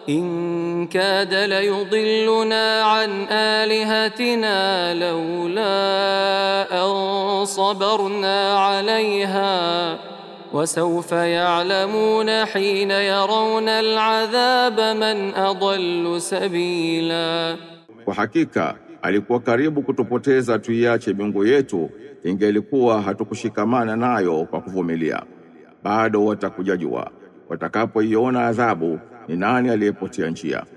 إن كاد ليضلنا عن آلهتنا لولا أن صبرنا عليها وسوف يعلمون حين يرون العذاب من أضل سبيلا Kwa hakika alikuwa karibu kutupoteza tuiache miungu yetu, ingelikuwa hatukushikamana nayo kwa kuvumilia. Bado watakuja jua watakapoiona adhabu ni nani aliyepotea njia.